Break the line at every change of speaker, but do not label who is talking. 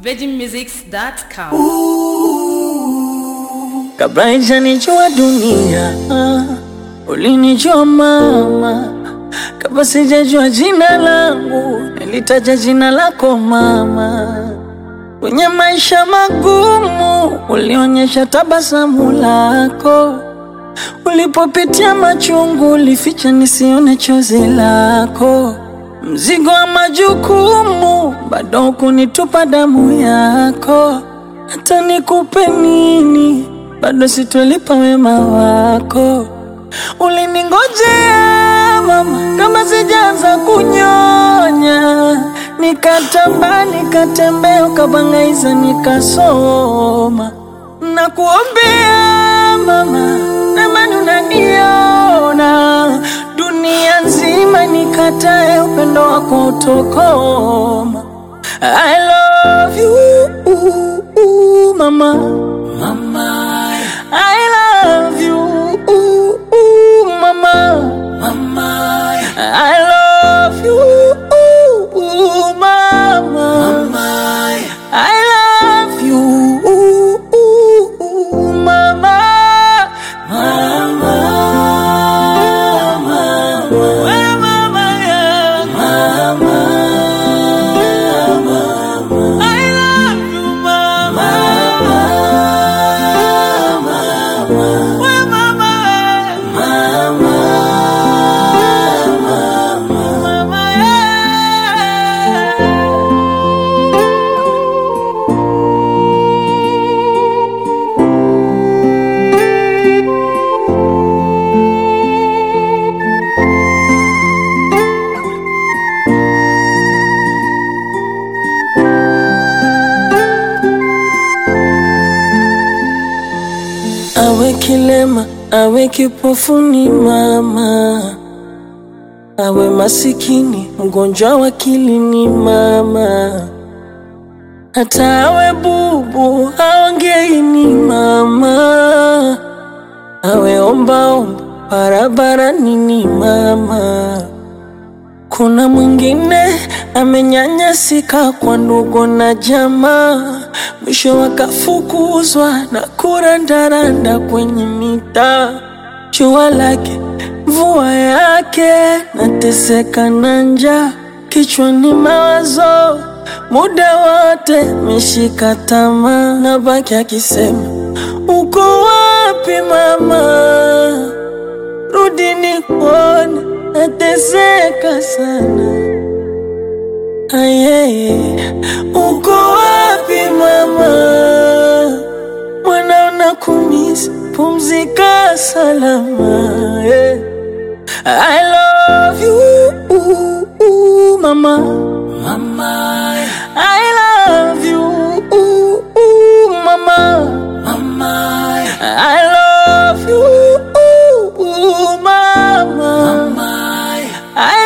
virginmusics.com.
Kabla haijanijua dunia, ulinijua mama. Kabla sijajua jina langu, nilitaja jina lako mama. Kwenye maisha magumu, ulionyesha tabasamu lako. Ulipopitia machungu, ulificha nisione chozi lako. Mzigo wa majukumu, bado kunitupa damu yako. Hata nikupe nini, bado sitolipa wema wako. Uliningojea mama, kama sijaanza kunyonya, nikatamba nikatembea, ukabangaiza nikasoma. Nakuombea mama, namani unaniona dunia nzima, nikatae upendo wako utokoma. I love you mama, mama. I love you mama, mama. I love you mama, mama. I love you mama, mama. Wewe mama yangu. I love you mama. Wewe mama. Mama yeah. Awe kilema, awe kipofuni mama, awe masikini, mgonjwa wa akili ni mama, hata awe bubu, aongei ni mama, awe ombaomba barabarani ni mama. Kuna mwingine amenyanyasika kwa ndugu na jamaa, mwisho wakafukuzwa na kurandaranda kwenye mitaa. Jua lake mvua yake, nateseka na njaa, kichwani mawazo muda wote meshika tamaa, na baki akisema uko wapi mama? rudi nikuone, nateseka sana. Ayeye, uko wapi mama? Mwana unakumisi, pumzika salama. yeah. I love you mama, mama. I love you mama, mama. I love you mama, mama. I